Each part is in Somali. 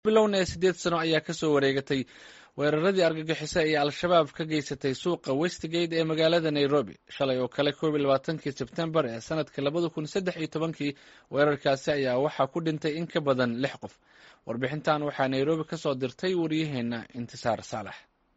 bilowna siddeed sano ayaa ka soo wareegatay weeraradii argagixiso ee al-shabaab ka geysatay suuqa westgate ee magaalada nairobi shalay oo kale koob iyo labaatankii sebtembar ee sanadka labada kun saddex iyo tobankii weerarkaasi ayaa waxaa ku dhintay in ka badan lix qof warbixintan waxaa nairobi ka soo dirtay waryaheena intisaar saalax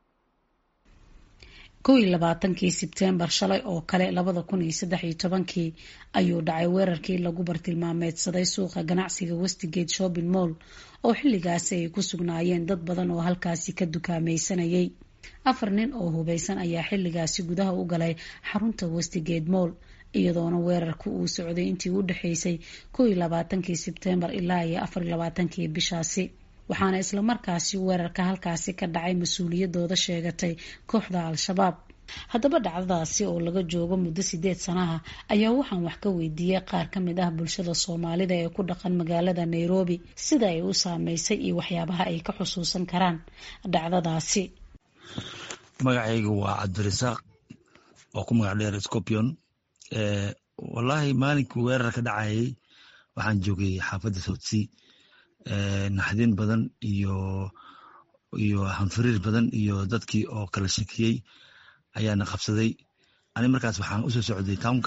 kow iyo labaatankii sebtembar shalay oo kale labada kun iyo saddex iyo tobankii ayuu dhacay weerarkii lagu bartilmaameedsaday suuqa ganacsiga westgate shopping mall oo xilligaasi ay ku sugnaayeen dad badan oo halkaasi ka dukaamaysanayay afar nin oo hubeysan ayaa xilligaasi gudaha u galay xarunta westgate mall iyadoona weerarku uu socday intii u dhexeysay kow iyo labaatankii sebtembar ilaa iyo afar iyo labaatankii bishaasi waxaana islamarkaasi weerarka halkaasi ka dhacay mas-uuliyadooda sheegatay kooxda al-shabaab haddaba dhacdadaasi oo laga joogo muddo sideed sanaha ayaa waxaan wax ka weydiiyey qaar ka mid ah bulshada soomaalida ee ku dhaqan magaalada nairobi sida ay u saameysay iyo waxyaabaha ay ka xusuusan karaan dhacdadaasi magacayga waa cabdirasaaq oo ku magac dheer scorpion wallaahi maalinkii weerar ka dhacayay waxaan joogay xaafadda soutsea naxdin badan iyo iyo hanfiriir badan iyo dadkii oo kala shakiyey ayaana qabsaday ani markaas waxaan usoo socday townka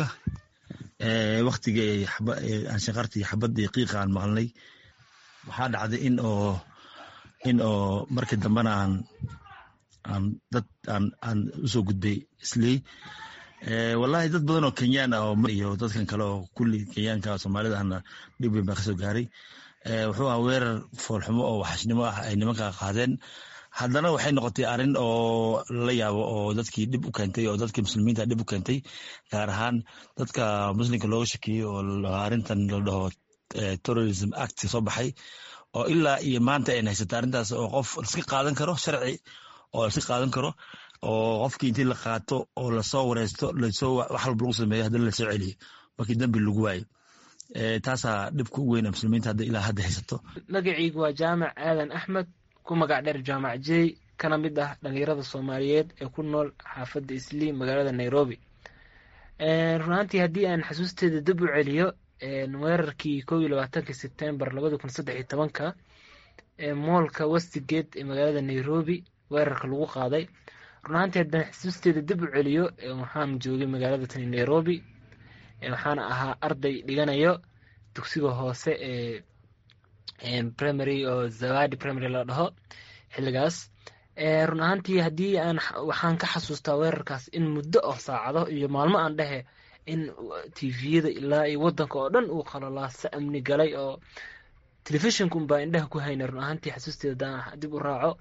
waktigii anshanqartii xabadii qiiqa aan maqlnay waxaa dhacday in oo in oo markii dambena aan aan dad aan aan usoo gudbay isley wallahi dad badan oo kenyaan ah iyo dadkan kale oo kulli kenyaanka soomaalida ahna dhib weyn baa kasoo gaaray wuxuu aha weerar foolxumo oo waxashnimo ah ay nimanka qaadeen haddana waxay noqotay arrin oo lala yaabo oo dadkii dhib u keentay oo dadkii muslimiinta dhib u keentay gaar ahaan dadka muslimka looga shakiyey oo arrintan la dhaho terrorism act soo baxay oo ilaa iyo maanta ay haysata arrintaas oo qof iska qaadan karo sharci oo iska qaadan karo oo qofkii intii la qaato oo lasoo wareysto lasoo wax walba lagu sameeyo haddana lasoo celiyo markii dambi lagu waayo taasaa dhibka u weyna muslimiinta hadda ilaa hadda haysato magacaygu waa jaamac aadan axmed ku magac dheer jaamac jey kana mid ah dhalinyarada soomaaliyeed ee ku nool xaafadda islii magaalada nairobi runaantii haddii aan xasuusteeda dib u celiyo weerarkii kow iyo labaatankii sebtembar labada kun saddex iyo tobanka moolka westgate ee magaalada nairobi weerarka lagu qaaday runaantii haddaan xasuusteeda dib u celiyo waxaan joogay magaalada tani nairobi waxaana ahaa arday dhiganayo dugsiga hoose ee primary oo zawadi primary la dhaho xilligaas run ahaantii haddii aan waxaan ka xasuustaa weerarkaas in muddo oo saacado iyo maalmo aan dhehe in tviyada ilaa iyo wadanka oo dhan uu qalolaasa amni galay oo telefishonka unbaa indhaha ku hayna run ahaantii xasuusteeda hadaan dib u raaco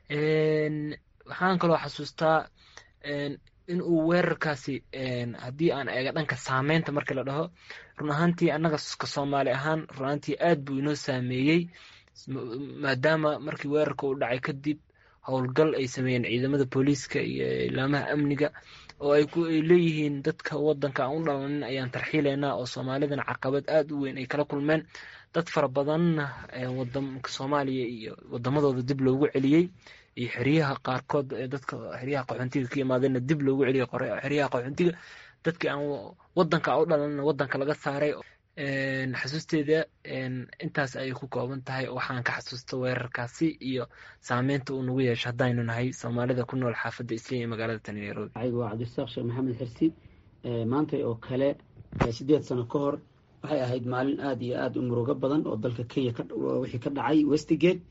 waxaan kaloo xasuustaa in uu weerarkaasi haddii aan eega dhanka saameynta markii la dhaho run ahaantii annaga ka soomaali ahaan run ahaantii aad buu inoo saameeyey maadaama markii weerarka uu dhacay kadib howlgal ay sameeyeen ciidamada booliiska iyo ilaamaha amniga oo ay leeyihiin dadka wadanka aan u dhalanin ayaan tarxiileynaa oo soomaalidana caqabad aada u weyn ay kala kulmeen dad fara badanna wadanka soomaaliya iyo wadamadooda dib loogu celiyey iyo xeryaha qaarkood dadka xeryaha qaxoontiga ka yimaadeenna dib loogu celiyay xeryaha qaxoontiga dadkii aan wadanka u dhalanna wadanka laga saaray xasuusteeda intaas ayay ku kooban tahay waxaan ka xasuusta weerarkaasi iyo saameynta uu nagu yeesho haddaynu nahay soomaalida ku nool xaafadda isliya ee magaalada tani nairobi anigu waa cabdirasaaq sheekh maxamed xirsi maanta oo kale sideed sano ka hor waxay ahayd maalin aada iyo aada u murugo badan oo dalka kenya wixii ka dhacay westgate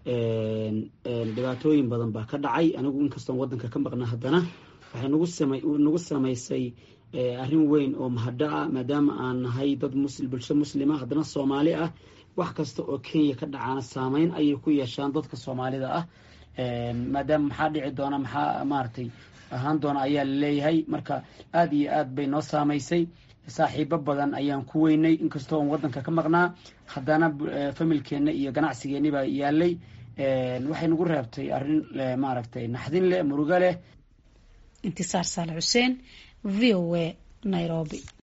dhibaatooyin badan baa ka dhacay anigu inkastoon wadanka ka maqna haddana waxay nagu samaysay arrin weyn oo mahadho ah maadaama aan nahay dad bulsho muslima haddana soomaali ah wax kasta oo kenya ka dhacaana saameyn ayay ku yeeshaan dadka soomaalida ah maadaama maxaa dhici doona maxaa maaragtay ahaan doona ayaa laleeyahay marka aada iyo aad bay noo saamaysay saaxiibo badan ayaan ku weynay inkastoo on wadanka ka maqnaa haddana familkeenna iyo ganacsigeenni baa yaalay waxay nagu reebtay arrin maaragtay naxdin leh murugo leh intisaar saale xuseen v o a nairobi